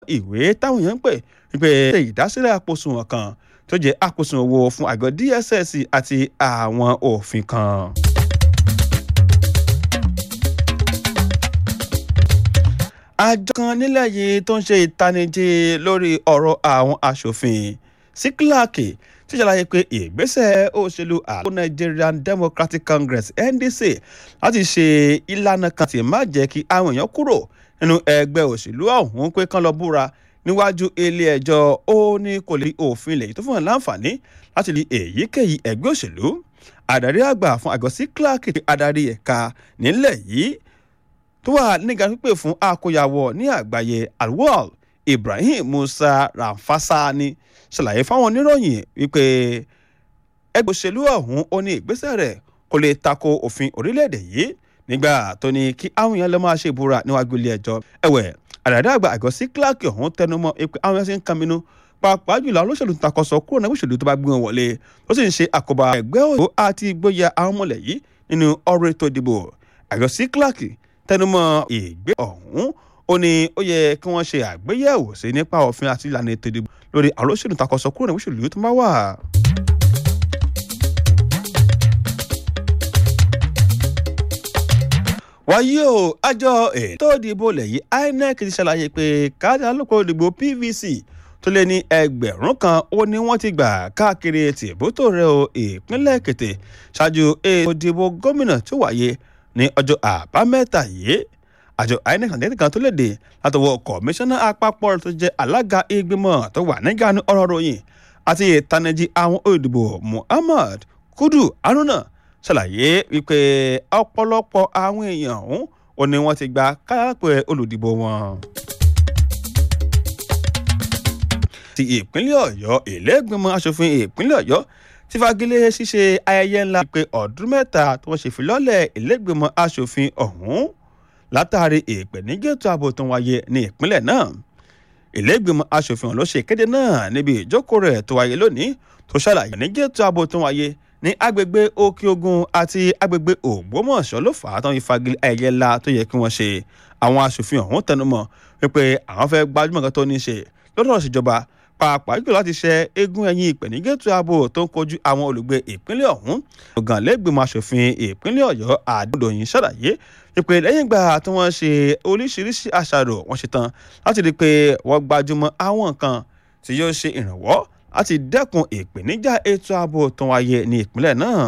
ìwé táwọn èèyàn ń pè wípé ṣe ìdásílẹ̀ àpòsùnwọ̀n kan tó jẹ́ àpòsùnwọ̀n owó fún àgọ́ dss àti àwọn òfin kan. àjọ kan nílẹ̀ yìí tó ń ṣe ìtanijí lórí ọ̀rọ̀ àwọn aṣòfin síkíláàkì ti ṣàlàyé pé ìgbésẹ̀ òṣèlú àgbo Nigerian Democratic Congress NDC láti ṣe ìlànà kan tí má jẹ́ kí àwọn èèyàn kúrò nínú ẹgbẹ́ òṣèlú ọ̀hún pé kán lọ búra níwájú ilé ẹjọ́ ó ní kò lè òfin ilẹ̀ yìí tó fún wọn láǹfààní láti lè èyíkéyìí ẹgbẹ́ òṣèlú àdarí àgbà fún àgọ́ síkíláàkì adarí ẹ̀ka nílẹ̀ yìí tó wà nígbà pípé fún àkóyawọ ní àgbáyé alwal Ibrahim Musa Ramfasani ṣàlàyé fáwọn oníròyìn wípé ẹgbẹ́ òṣèlú ọ̀hún ó ní ìgbésẹ̀ rẹ̀ kò lè tako òfin orílẹ̀-èdè yìí nígbà tó ní kí àwọn èèyàn lọ máa ṣe ìbúra níwájú ilé ẹjọ́ ẹ̀wẹ̀ àdàdà àgbà àgọ́ sí clark ọ̀hún tẹnumọ́ pé àwọn èèyàn ṣe ń kàmínú pàápàá jùlọ àwọn olóṣèlú takọsọ kúrò náà òṣèlú tó bá gbé wọn wọlé ó sì ń ṣe àkóbá ẹgbẹ́ òṣèlú àti ìgboyà àwọn ọmọlẹ̀ yìí nínú ọ̀rọ̀ ètò ìdìbò àgọ́ sí clark tẹnumọ́ ìgbé ọ̀hún ó ní ó yẹ kí wọ́n ṣe àgbéyẹ̀wò sí nípa òfin àti ìlànà ètò ìdìbò lórí àwọn olóṣèlú takọsọ kúrò náà òṣèlú tó bá wà. wáyé o àjọ ètò ìdìbò lẹ́yìn INEC ti ṣàlàyé pé káàdì alùpùpù ìdìbò PVC tó lé ní ẹgbẹ̀rún kan ó ní wọ́n ti gbà káàkiri tìbútò rẹ̀ o ìpínlẹ̀ Èkìtì ṣáájú ètò ìdìbò gómìnà tó wáyé ní ọjọ́ àbámẹ́ta yìí àjọ INEC àti kan tó léde látọwọ́ kọmíṣánná àpapọ̀ tó jẹ́ alága ìgbìmọ̀ tó wà nígbà ní ọ̀rọ̀ ròyìn àti ìtanijí àwọn olùdìbò Muhammad Kudu Haruna ṣàlàyé wípé ọ̀pọ̀lọpọ̀ àwọn èèyàn ọ̀hún ò ní wọ́n ti gba káàpẹ́ olùdìbò wọn. ti ìpínlẹ̀ Ọ̀yọ́ ìlẹ́gbẹ̀mọ̀ asòfin ìpínlẹ̀ Ọ̀yọ́ ti fagilé ṣíṣe ayẹyẹ ńlá pé ọdún mẹ́ta tí wọ́n ṣe filọ́lẹ̀ ìlẹ́gbẹ̀mọ̀ asòfin ọ̀hún látàrí ìpèníjètò ààbò tó wáyé ní ìpínlẹ̀ náà ìlẹ́gbẹ̀mọ̀ asòfin ọ̀hún ló ṣe ìkéde náà níbi ìjókòó rẹ̀ tó wáyé lónìí tó ṣàlàyé ìpèníjètò ààbò tó wáyé ní agbègbè òkè ogun àti agbègbè ògbómọ̀ṣọ́ ló fà á tán ìfagilé ayẹyẹ ńlá tó yẹ kí wọ́n ṣe àwọn asòfin ọ̀hún tẹnumọ́ wípé àwọn fẹ́ gbajúmọ̀ kan tó ní í ṣe lọ́dọ̀ ìṣèjọba pàápàá jùlọ láti ṣe eégún ẹ̀yìn ìpèníjètò ààbò tó ń kojú àwọn olùgbé ìpínlẹ̀ ọ̀hún ọ̀gá lẹ́gbẹ̀mọ̀ asòfin ìpínlẹ̀ ọ̀yọ́ àdúgbòyìn ṣàlàyé ìpè lẹ́yìn ìgbà tí wọ́n ṣe oríṣiríṣi àṣàrò wọ́n ṣe tán láti rí i pé wọ́n gbajúmọ̀ àwọn nǹkan tí yóò ṣe ìrànwọ́ láti dẹ́kun ìpèníjà ètò ààbò tó wáyé ní ìpínlẹ̀ náà.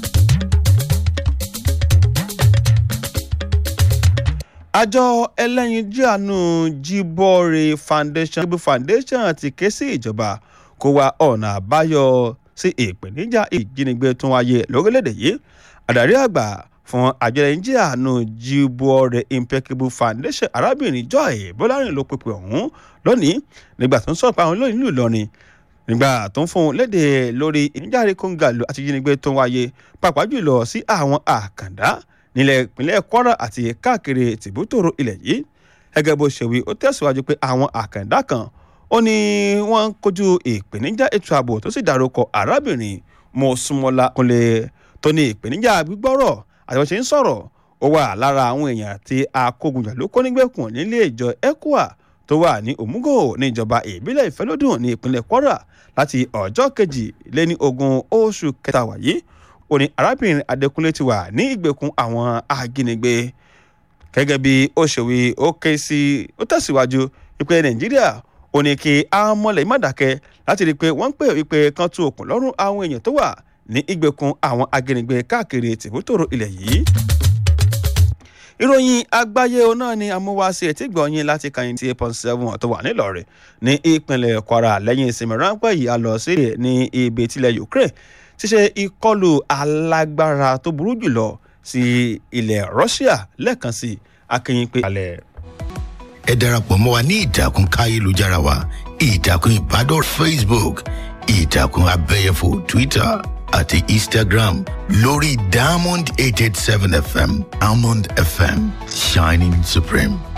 àjọ ẹlẹ́yinjú àánú Jíbọ́re foundation Jíbọ́ foundation ti ké sí ìjọba kó wá ọ̀nà àbáyọ sí ìpèníjà ìjínigbé tó wáyé lórílẹ̀‐èdè yìí àdarí àgbà fún àjọ ẹlẹ́yinjú àánú Jíbọ́re impeccable foundation arábìnrin Joy Bọ́lárìn ló pèpè ọ̀hún lónìí nígbà tó ń sọ̀rọ̀ pa àwọn olóyìn nílùú Ìlọrin nígbà tó ń fún un léde lórí ìníjàre kóńgàlù àti ìjínigbé tó ń wáyé pàápàá jùlọ sí àwọn àkàndá nílẹ̀ ìpínlẹ̀ Kwara àti káàkiri tìbútòrò ilẹ̀ yìí gẹ́gẹ́ bó ṣe wí ó tẹ̀síwájú pé àwọn àkàndá kan ó ní wọ́n ń kojú ìpèníjà ètò ààbò tó sì dárúkọ arábìnrin Mọ́súnmọ́lá Kúnlé tó ní ìpèníjà gbígbọ́rọ̀ àti wọ́n ṣe ń sọ̀rọ̀ ó wà lára àwọn èèyàn tí akógunjà ló kó nígbèkùn nílé ìjọ ECWA tó wà ní Òmùgò ní ìjọba ìbílẹ̀ Ìfẹ́lódùn ní ìpínlẹ̀ Kwara láti ọjọ́ kejì lé ní ogún oṣù kẹta wáyé ó ní arábìnrin Adékúnlé ti wà ní ìgbèkùn àwọn ajínigbé gẹ́gẹ́ bí ó ṣe wí ó ké sí ó tẹ̀síwájú wípé Nàìjíríà ó ní kí àwọn mọ̀lẹ́ má dákẹ́ láti rí i pé wọ́n ń pè wípé kan tú òkun lọ́rùn àwọn èèyàn tó wà ní ìgbèkùn àwọn ajínigbé káàkiri tìbútòrò ilẹ̀ yìí ìròyìn àgbáyé náà ni amúwáṣe etí gbọ̀nyìn láti kàyìn tí eight point seven tó wà nílọrin ní ìpínlẹ̀ Kwara lẹ́yìn ìsinmi ráńpẹ́ yìí a lọ sí ní ibi tilẹ̀ Ukraine ti ṣe ìkọlù alágbára tó burú jùlọ sí ilẹ̀ Russia lẹ́ẹ̀kan sí akínyìn pé. ẹ darapọ̀ mọ́ wa ní ìtàkùn káyélujára wa ìtàkùn ìbádọ́rẹ̀ Facebook ìtàkùn abẹ́yẹfò Twitter àti Instagram lórí Diamond eight eight seven FM Diamond FM shining supreme.